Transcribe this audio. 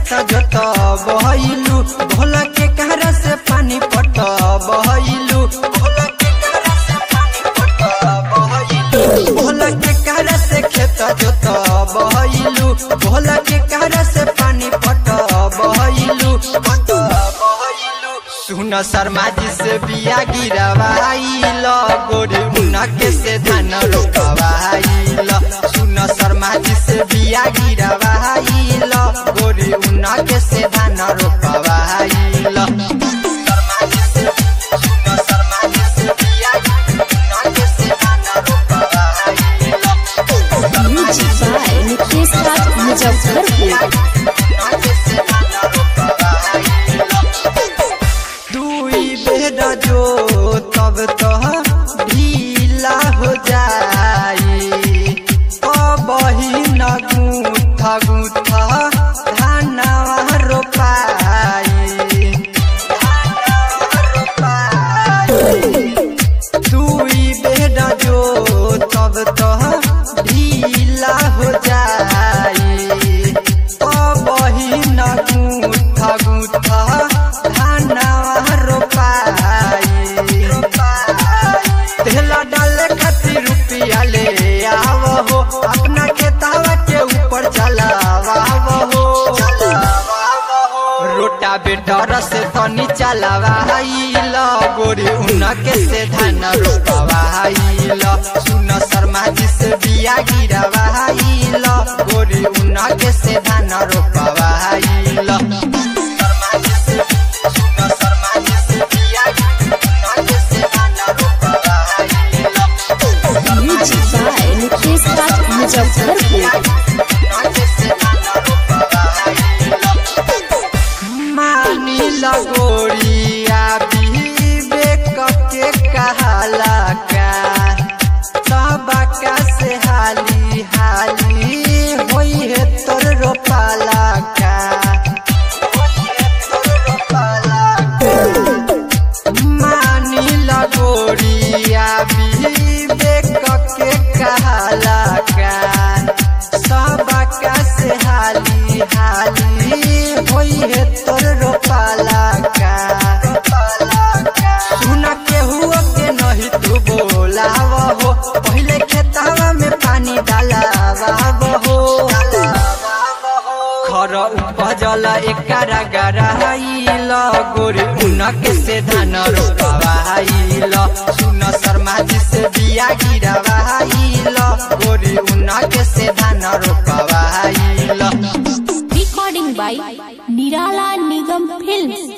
खेत जोत बहलू भोला के कहरा से पानी पट बहलू भोला के कहरा से पानी पट बहलू भोला के कहरा से खेत जोत बहलू भोला के कहरा से पानी पट बहलू पट बहलू सुन शर्मा जी से बिया गिरवाइल गोरे उनके से धान रोपवाइल सुन शर्मा जी से बिया गिरवाइल गोरे उनके से धान रोपवाइल शर्मा जी से सुन शर्मा जी से बिया उनके से धान रोपवाइल म्यूजिक बाय निकेश राज मुजफ्फरपुर दुई बेर जो तब तो ढीला हो जाई अबही न गुथ गुथ धानवा रोपाई धानवा रोपाई दुई बेर जो तब तो ढीला हो जाई अबही न गुथ गुथ धानवा रोपाई तेला डाले खातिर रुपिया ले आव हो अपना खेतावा के ऊपर चलावा हो रोटा बेटर से तनी चलावाइल गोरी उनके से धान रोपवाइल सुन शर्मा जी से बिया गिरवाइल गोरी उनके से धान रोपवाइल शर्मा जी से सुन शर्मा जी से बिया उनके से धान रोपवाइल म्यूजिक बाय निकेश राज मुजफ्फरपुर मानी लगोरिया विवेक के कहाला का सबका से हाली हाली होई है तोर रोपाला का होई है तोर रोपाला का। मानी लगोरिया विवेक के कहाला का सबका से हाली हाली होई है तोर रोपाला का सुना के हुआ के नहीं तू बोलाव हो पहले खेतावा में पानी डालावा हो खर उपजल एकारा गराइल गोरी उनके से धान रोपवाइल सुन शर्मा जी से बिया गिरवाइल गोरी उनके से धान रोपवाइल रिकॉर्डिंग बाय निराला निगम फिल्म्स